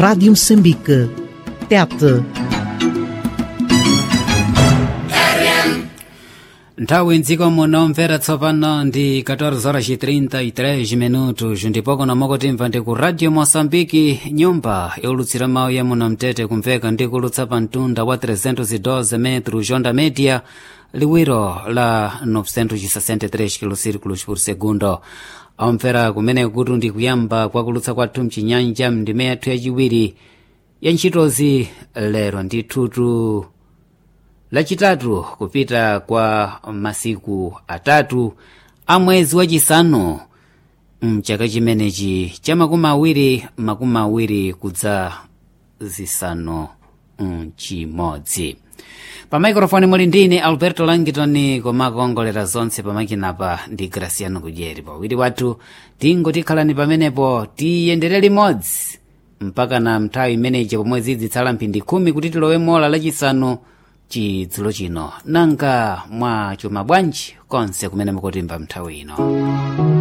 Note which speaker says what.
Speaker 1: Rádio Moçambique. Tete.
Speaker 2: nthawi mdziko muno mvera tsopano ndi 14 horas e 33 minutos ndipo kuno mukutimva ndi ku radio moçambike nyumba yolutsira mawu ya muno mtete kumveka ndi kulutsa pa mtunda wa 312 metros onda media liwiro la 963 kilosirikulos por segundo amvera kumene kuti ndi kuyamba kwa kulutsa kwathu mchinyanja mndime yathu yachiwiri ya ntchitozi lero ndithutu lachitatu kupita kwa masiku atatu a mwezi wachisanu mchaka chimenechi cha makumi awiri makumi awiri kudza zisanu mchimodzi pa maikrofoni muli ndine alberto langitoni komakuongolera zonse pamakinapa ndi graciano kudyeri pawiri wathu tingotikhalani pamenepo tiyendere limodzi mpaka na nthawi imeneyi pomwe zidzitsala mphindi khumi kuti tilowe mola lachisanu chidzulo chino nanga mwa chuma bwanji konse kumene mukutimva nthawi ino